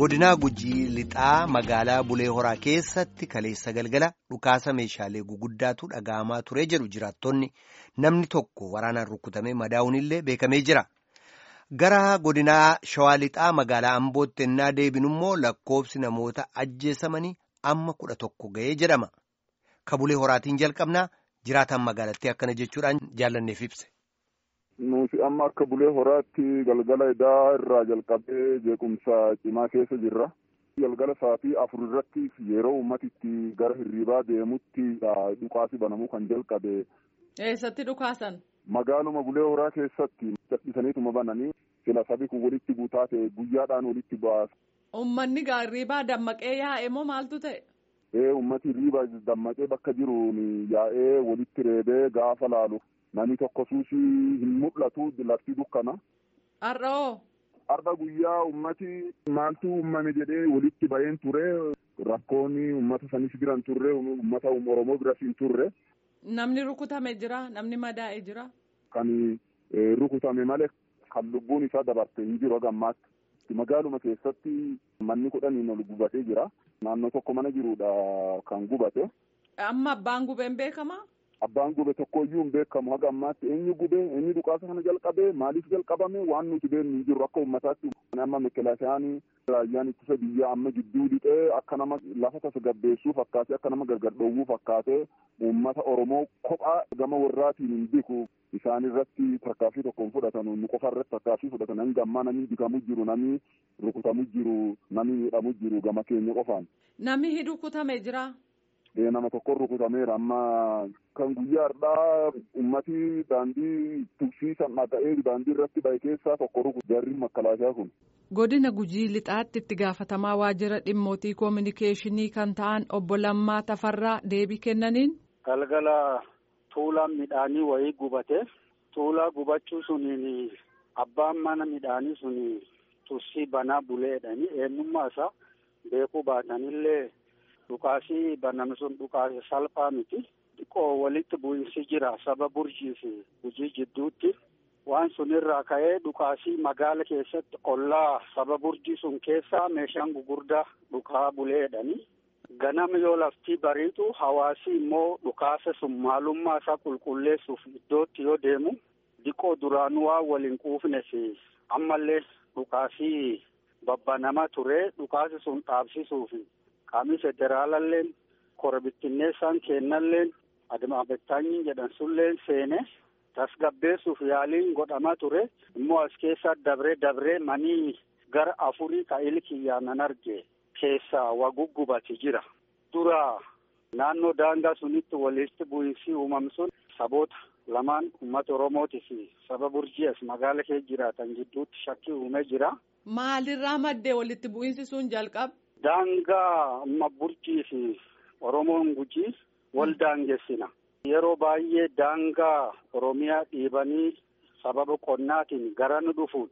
godinaa gujii lixaa magaalaa bulee horaa keessatti kaleessa galgala dhukaasa meeshaalee guguddaatu dhaga'amaa ture jedhu jiraattonni namni tokko waraanaan rukutamee madaa'uunillee beekamee jira. Gara godinaa shawaa lixaa magaalaa ambootti ennaa deebinu immoo lakkoobsi namoota ajjeesamanii amma kudha tokko ga'ee jedhama. Ka bulee horaatiin jalqabnaa jiraataan magaalattii akkana jechuudhaan jaallanneef ibse. Nuti amma akka bulee horaatti galgala edaa irraa jalqabee jeequmsa cimaa keessa jirra. Galgala sa'aatii afur irratti yeroo uummati itti gara hirribaa deemutti dhukaasi banamuu kan jalqabe. Eessatti dhukaasan? Magaaluma bulee horaa keessatti dadhisaniituma bananii sila sabi kun walitti guutaa ta'e guyyaadhaan walitti ba'aasa. Uummanni hirribaa dammaqee yaa'e moo maaltu ta'e? Ee uummati hirribaa dammaqee bakka jiruun yaa'ee walitti reebee gaafa laalu. Namni tokko suusii hin mul'atu lafti dukkana. Har'oo. Har'a guyyaa ummati maaltu uumame jedhee walitti baheen ture rakkoonni uummata sanis biran turre uummata Oromoo biras hin turre. Namni rukutame jira namni madaa'e jira. Kan rukutame malee kan lubbuun isaa dabarte hin jiru gammaatti. Magaaluma keessatti manni kudhaniin ol gubatee jira. Naannoo tokko mana jirudha kan gubate. Amma abbaan gubeen beekamaa? Abbaan gube tokkoyyuu hin beekamu haga ammaatti eenyu gube eenyu dhukaasa kana jalqabe maaliif jalqabame waan nuti beeknu hin jiru akka uummataatti amma mekelaasiyaan raayyaan ittisa biyyaa amma gidduu lixee akka nama lafa tasgabbeessuu fakkaatee akka nama gargar dhoowwuu fakkaatee uummata Oromoo kophaa gama warraatiin hin biku isaan irratti tarkaanfii tokkoon fudhatan nu qofa irratti tarkaanfii fudhatan hanga ammaa namni bikamu jiru namni rukutamu jiru namni miidhamu jiru gama keenya qofaan. Namni rukutame jira. nama tokko rukutameera amma kan guyyaa har'aa ummati daandii tuksiisan dhaga'ee daandii irratti bahe keessaa tokko rukutu jarri makkalaashaa kun. Godina Gujii Lixaatti itti gaafatamaa waajjira dhimmootii koominikeeshinii kan ta'an obbo Lammaa Tafarraa deebii kennaniin. Galgala tuulaan midhaanii wayii gubate tuulaa gubachuu suniin abbaan mana midhaanii suni tursii banaa buleedhani eenyummaa isaa beekuu baatanillee. Dhukaasii baname sun dhukaasa salphaa miti. Xiqqoo walitti bu'insi jira saba burjii fi gujii jidduutti. Waan sunirraa ka'ee dhukaasii magaala keessatti ollaa saba burjii sun keessaa meeshaan gugurdaa dhukaa buleedhani. Ganama yoo laftii bariitu hawaasi immoo dhukaasa sun maalummaa isaa qulqulleessuuf iddootti yoo deemu xiqqoo duraanuu waan waliin quufne fi ammallee dhukaasii babbanamaa ture dhukaasi sun dhaabsisuufi. qaamni federaalalleen korbittinneessaan kennalleen adimaabettaanyiin jedhan sulleen seene tasgabbeessuuf yaaliin godhamaa ture immoo as keessa dabree dabree manii gara afurii ka ilkiyyaan nan arge keessaa waguggubati jira dura naannoo daangaa sunitti walitti bu'iinsi uumame sun saboota lamaan uummata oromootii fi saba burjii as magaala keessa jiraatan gidduutti shakkii uumee jira. Maalirraa maddee walitti bu'iinsi sun jalqabe? Daangaa amma burjii fi Oromoon gujii wal daangessina. Yeroo baay'ee daangaa Oromiyaa dhiibanii sababa qonnaatiin gara nu dhufuun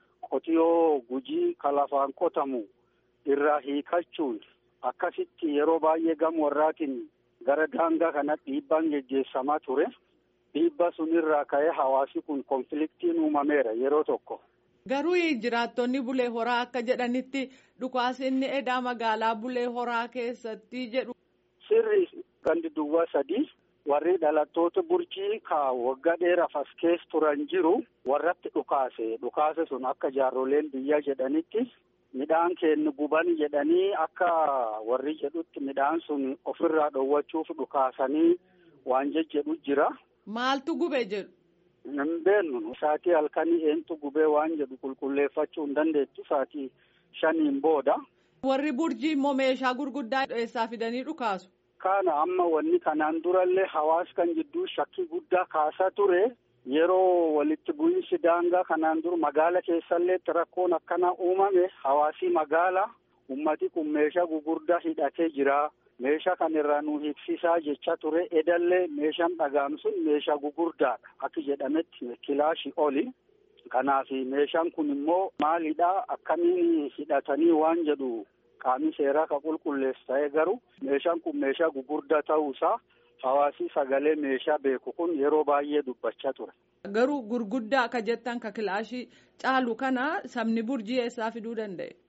qotiyoo gujii kalafaan qotamu irraa hiikachuun akkasitti yeroo baay'ee gama warraatiin gara daangaa kanatti dhiibbaan geggeessamaa ture. Dhiibba sunirraa ka'ee hawaasi kun konfliktiin uumameera yeroo tokko. Garuu jiraattonni bulee horaa akka jedhanitti dhukaasinni edaa magaalaa bulee horaa keessatti jedhu. Sirri gandi duwwaa sadii warri dhalattoota burjii ka waggaa dheeraaf as keessa turan jiru warratti dhukaase dhukaase sun akka jaarroleen biyyaa jedhanitti midhaan kennu guban jedhanii akka warri jedhutti midhaan sun ofirraa dhoowwachuuf dhukaasanii waan jejjedhu jira. Maaltu gube jedhu. Hin beeknu saatii halkanii eentu gubee waan jedhu qulqulleeffachuu hin dandeettu saatii shaniin booda. Warri burjii immoo meeshaa gurguddaa eessaa fidanii dhukaasu. Kana amma wanni kanaan durallee hawaasa kan jidduu shakkii guddaa kaasaa ture yeroo walitti bu'iinsi daangaa kanaan dura magaala keessallee rakkoon akkanaa uumame hawaasii magaalaa ummati kun meeshaa gugurdaa hidhatee jira. meeshaa kan irraa nu hiiksisaa jecha ture edallee meeshaan dhagaam sun meeshaa gugurdaadha akka jedhametti kilaashii oli kanaaf meeshaan kun immoo maalidha akkamiin hidhatanii waan jedhu qaamni seeraa ka qulqulleessu ta'ee garuu meeshaan kun meeshaa gugurdaa ta'uusaa hawaasii sagalee meeshaa beeku kun yeroo baay'ee dubbachaa ture. Garuu gurguddaa akka jettan ka kilaashii caalu kana sabni burjii eessaa fiduu danda'e?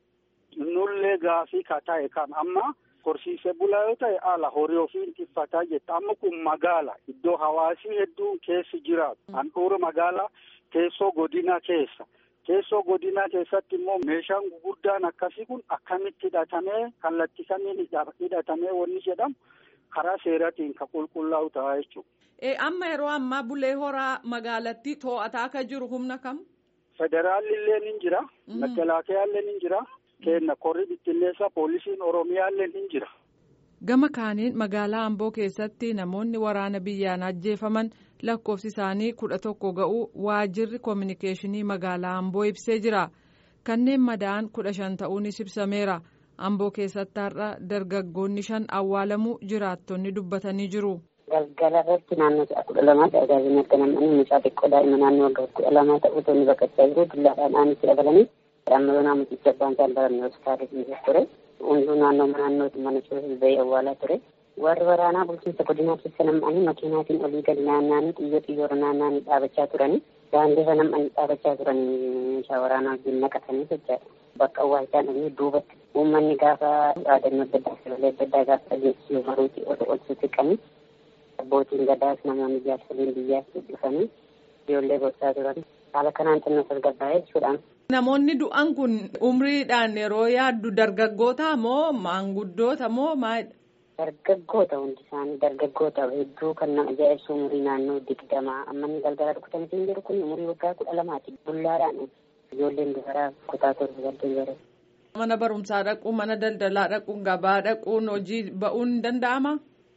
nullee gaafii ka ta'e kan amma horsiisee bulaa yoo ta'e ala horii ofii tiffataa jetta amma kun magaala iddoo hawaasii hedduun keessi jiraatu handhuura magaalaa teessoo godina keessa teessoo godinaa keessatti immoo meeshaan gurguddaan akkasii kun akkamitti hidhatamee kallattii kamiin hidhatamee wanni jedhamu karaa seeratiin ka qulqullaa'u ta'a jechuudha. amma yeroo ammaa bulee horaa magaalattii to'ataa akka jiru humna kam? Federaalli illee ni jira. Makalaakaa illee ni jira. Kenna korri bittinneessaa poolisiin Oromiyaa illee ni jira. Gama kaaniin magaalaa Amboo keessatti namoonni waraana biyyaan ajjeefaman lakkoofsi isaanii kudha tokko ga'uu waajirri koominikeeshinii magaalaa Amboo ibsee jira. Kanneen madaa'an kudha shan ta'uunis ibsameera. Amboo keessatti har'a dargaggoonni shan awwaalamuu jiraattonni dubbatanii jiru. galgala irratti naannoo sa'a kudha lamaatti agaasiin erga nam'anii mucaa xiqqoo daa'ima naannoo waggaa kudha lamaa ta'uu tonni baqachaa jiru dullaadhaan aanisi dabalanii amma yoo naamusicha abbaan isaan baramne hospitaala dhiisee ture hunduu naannoo naannootti mana cuusus bahee awwaalaa ture warri waraanaa bulchiinsa godinaa keessa nam'anii makiinaatiin olii gadi naanna'anii xiyyoo xiyyoora naanna'anii dhaabachaa turanii daandii irra nam'anii dhaabachaa turanii meeshaa waraanaa wajjin naqatanii jechaadha bakka awwaalchaan dhufanii duubatti uummanni gaafa dhaadannoo adda addaa sagalee adda addaa gaafa dhageessisuu maruutii ol ol sissiqanii abbootiin gadaas namoonni jaarsoliin biyyaas dhufanii ijoollee gorsaa turan haala kanaan xinnoo tasgabbaa'ee jechuudhaan. Namoonni du'an kun umriidhaan yeroo yaaddu dargaggoota moo maanguddoota moo maalidha? Dargaggoota hundi isaanii dargaggoota hedduu kan nama ajaa'ibsu umurii naannoo digdamaa amma inni galgala rukutamitiin jiru kun umurii waggaa kudha lamaati bullaadhaan ijoolleen dubaraa kutaa torba galtee bare. Mana barumsaa dhaquun mana daldalaa dhaquun gabaa dhaquun hojii ba'uun ni danda'amaa?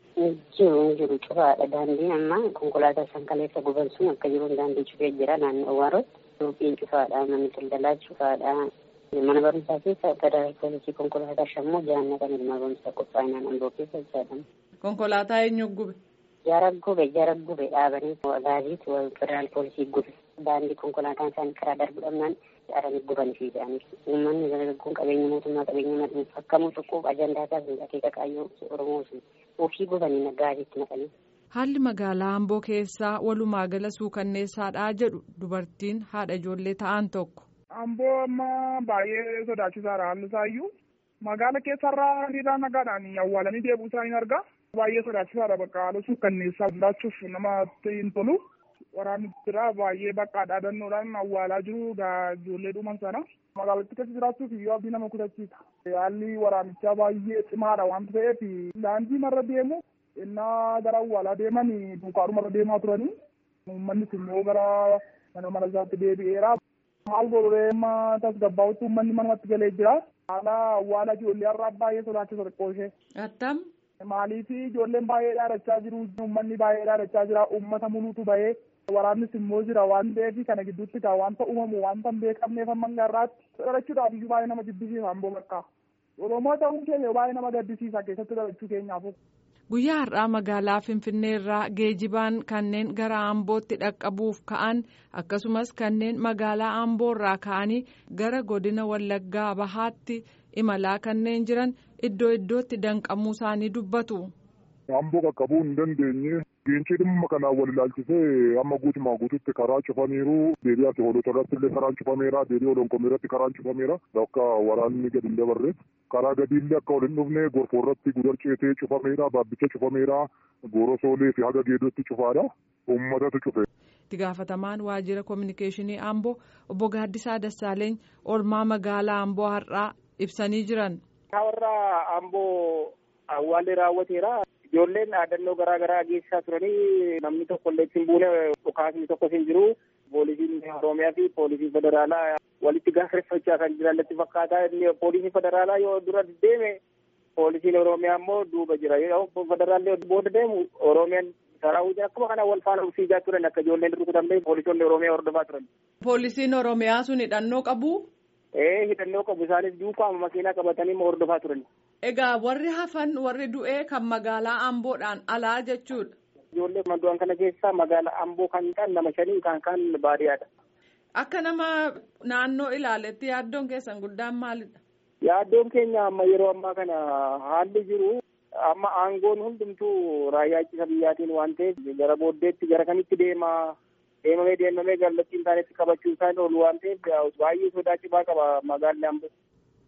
jiru jiru cufaadha daandiin amma konkolaataa san kaleessa guban sun akka jiruun daandii cufee jira naannoo awwaarotti suuqiin cufaadha manni daldalaa cufaadha mana barumsaa keessa federal poolisii konkolaataa shammoo jaannatan mana barumsaa qophaa'inaan amboo keessa jedhama. Konkolaataa eenyu gube? Jara gube jara gube dhaabanii gaasiitu federal poolisii gube daandii konkolaataan isaanii karaa darbu dhabnaan aranii gubanii fi jedhanis uummanni dargaggoon qabeenya mootummaa qabeenya madhuuf akkamuu cuquuf ajandaa isaaf akeeka kaayyoo oromoo sun ofii gubanii gaasiitti naqanii. Haalli magaalaa Amboo keessaa walumaa gala suukanneessaadhaa jedhu dubartiin haadha ijoollee ta'an tokko. Amboo amma baay'ee sodaachisaadha haalli isaayyuu magaala keessarraa hiriiraan nagaadhaan awwaalanii deebuu isaanii argaa baay'ee sodaachisaadha bakka haala suukanneessaa jiraachuuf namatti hin tolu. waraanni jira baay'ee bakka dhaadannoodhaan awwaalaa jiru ijoollee dhuman sana magaalattii keessa jiraachuuf iyyuu abdii nama kutachiisa haalli waraanichaa baay'ee cimaadha waan ta'eef daandii marra deemu innaa gara awwaalaa deeman duukaadhuma irra deemaa turanii uummannis immoo gara mana mana isaatti deebi'eera maal godhuree amma tasgabbaa'utti uummanni manumatti galee jira haala awwaala ijoollee har'aa baay'ee sodaachisa xiqqoo ishee. Attam. Maaliif ijoolleen baay'ee dhaadachaa jiru uummanni baay'ee dhaadachaa jira uummata muluutu bahee waraannis immoo jira waan ta'eef kana gidduutti gaa wanta uumamu wanta hin beekamneef amma garraatti dhalachuudhaaf iyyuu baay'ee nama jibbisiisa amboo bakka oromoo ta'uun keenya baay'ee nama gaddisiisa keessatti dhalachuu keenyaaf. Guyyaa har'aa magaalaa Finfinnee irraa geejibaan kanneen gara Ambootti dhaqqabuuf ka'an akkasumas kanneen magaalaa Amboo irraa ka'anii gara godina Wallaggaa Bahaatti imalaa kanneen jiran iddoo iddootti danqamuu isaanii dubbatu. Amboo qaqqabuu hin dandeenye geencii dhimma kanaan wal ilaalchisee amma guutumaa guututti karaa cufaniiru deebii ati hoolota irratti illee karaan cufameera deebii olonkomii irratti karaan cufameera akka waraanni gadi hin dabarre karaa gadiillee akka ol hin dhufne gorfoo irratti gudar ceetee cufameera baabbicha cufameera goorosoolee fi haga geedotti cufaadha uummatatu cufe. itti gaafatamaan waajjira koominikeeshinii amboo obbo Gaaddisaa Dassaaleeny oolmaa magaalaa amboo har'aa ibsanii jiran. warra amboo awwaalli raawwateera. ijoolleen dhaadannoo garaa garaa geessisaa turanii namni tokko illee ittiin buune dhukaasni tokko hin jiru poolisiin oromiyaa fi poolisiin federaalaa walitti gaafachuu kan jiran natti fakkaata inni poolisiin federaalaa yoo dura deeme poolisiin oromiyaa immoo duuba jira yoo federaalli booda deemu oromiyaan saraawwiin akkuma kana wal faana fiigaa turan akka ijoolleen rukutamne poolisoonni oromiyaa hordofaa turan. Poolisiin oromiyaa sun hidhannoo qabu. Ee hidhannoo qabu isaanis duukaama makiinaa qabatanii hordofaa turan. Egaa warri hafan warri du'ee kan magaalaa Amboodhaan alaa jechuudha. Ijoollee du'an kana keessaa magaalaa Amboo kan ta'an nama shanii kan kaan baadiyyaadha. Akka nama naannoo ilaaletti yaaddoon keessan guddaan maalidha? Yaaddoon keenya amma yeroo ammaa kana haalli jiru amma aangoon hundumtuu raayyaa ittisa biyyaatiin waan ta'eef gara booddeetti gara kamitti deema deemamee deemamee kallattiin taanetti qabachuun isaa oolu waan ta'eef baay'ee sodaa cimaa qaba magaalli Amboo.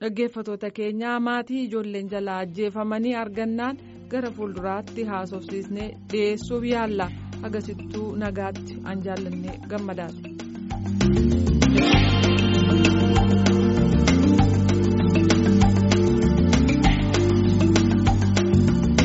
dhaggeeffatoota keenyaa maatii ijoolleen jalaa ajjeefamanii argannaan gara fuulduraatti haasofsiisnee dhiyeessuuf yaalla agasittuu nagaatti an jaallannee gammadaadha.